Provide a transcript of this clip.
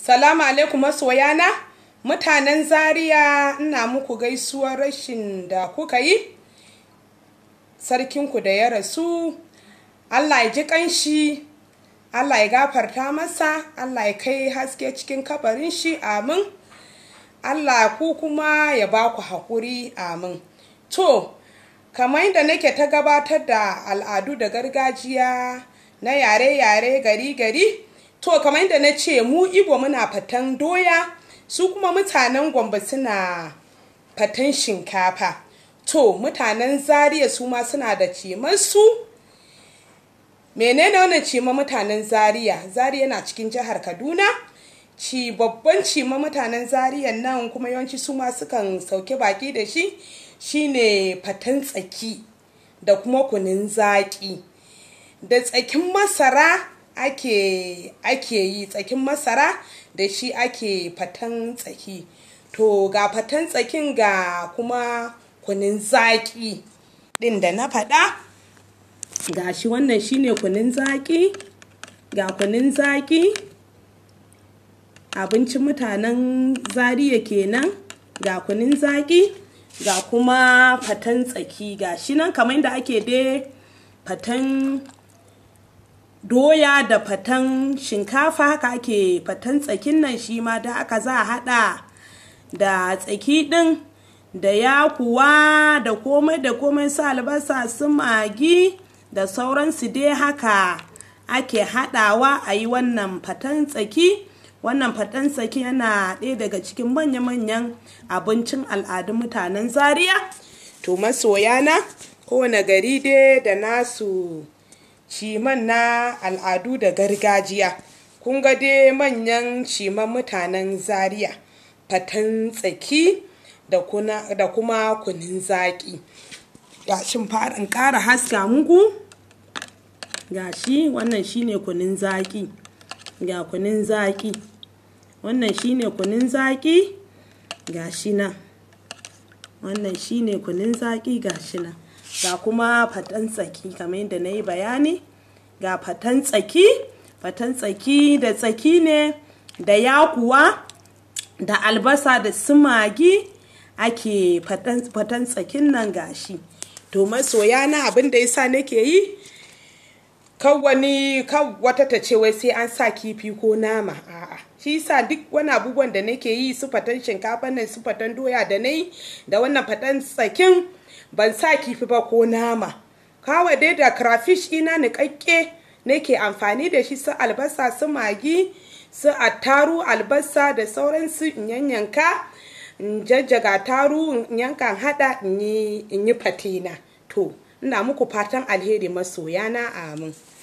Salamu alaikum masoyana, mutanen Zaria ina muku gaisuwar rashin da kuka yi, sarkinku da ya rasu, Allah ya ji ƙanshi, Allah ya gafarta masa, Allah ya kai haske cikin kabarin shi, amin. Allah ku kuma ya ba ku haƙuri, amin. To, kamar yadda nake ta gabatar da al'adu da gargajiya na yare-yare gari-gari, to kamar yadda na ce mu Igbo muna fatan doya, su kuma mutanen Gombe suna fatan shinkafa. To, mutanen Zaria su ma suna da cimansu. Menene wannan cima mutanen Zaria? Zaria yana cikin jihar Kaduna. Ci babban cima mutanen Zaria nan kuma yawanci su ma sukan sauke baki da shi shine fatan tsaki da kuma kunun zaƙi. Da tsakin masara ake ake yi tsakin masara da shi ake fatan tsaki. To ga fatan tsakin ga kuma kunun zaƙi ɗin da na faɗa. Ga shi wannan shine kunun zaƙi, ga kunun zaƙi. Abincin mutanen Zaria kenan, ga kunun zaƙi, ga kuma fatan tsaki. Ga shi nan kamar yadda ake dai fatan doya da fatan shinkafa haka ake fatan tsakin nan shi ma da aka za a haɗa da tsaki ɗin da yakuwa da komai da komai su albasa su magi da sauransu dai haka ake haɗawa a yi wannan fatan tsaki wannan fatan tsaki yana ɗaya daga cikin manya-manyan abincin al'adun mutanen zaria to masoyana kowane gari dai da nasu ciman na al'adu da gargajiya kun ga dai manyan ciman mutanen zaria fatan tsaki da kuma kunin zaƙi gashin farin ƙara haska muku gashi wannan shine kunin zaƙi ga kunin zaƙi wannan shine kunin zaƙi gashi nan wannan shine kunin zaƙi gashi nan ga kuma fatan tsaki kamar yadda na yi bayani ga fatan tsaki fatan tsaki da tsaki ne da yakuwa da albasa da sumagi ake fatan tsakin nan gashi to masoya na abin da yasa nake yi kan wani kan wata ta ce wai sai an sa kifi ko nama a'a shi yasa duk wani abubuwan da nake yi su fatan shinkafa nan su fatan doya da nayi da wannan fatan tsakin ban sa kifi ba ko nama kawai dai da crayfish ina niƙaƙƙe nake amfani da shi su albasa su magi su attaru albasa da sauransu in yanyanka in jajjaga taru in yankan hada in yi fatina to ina muku fatan alheri masoyana amin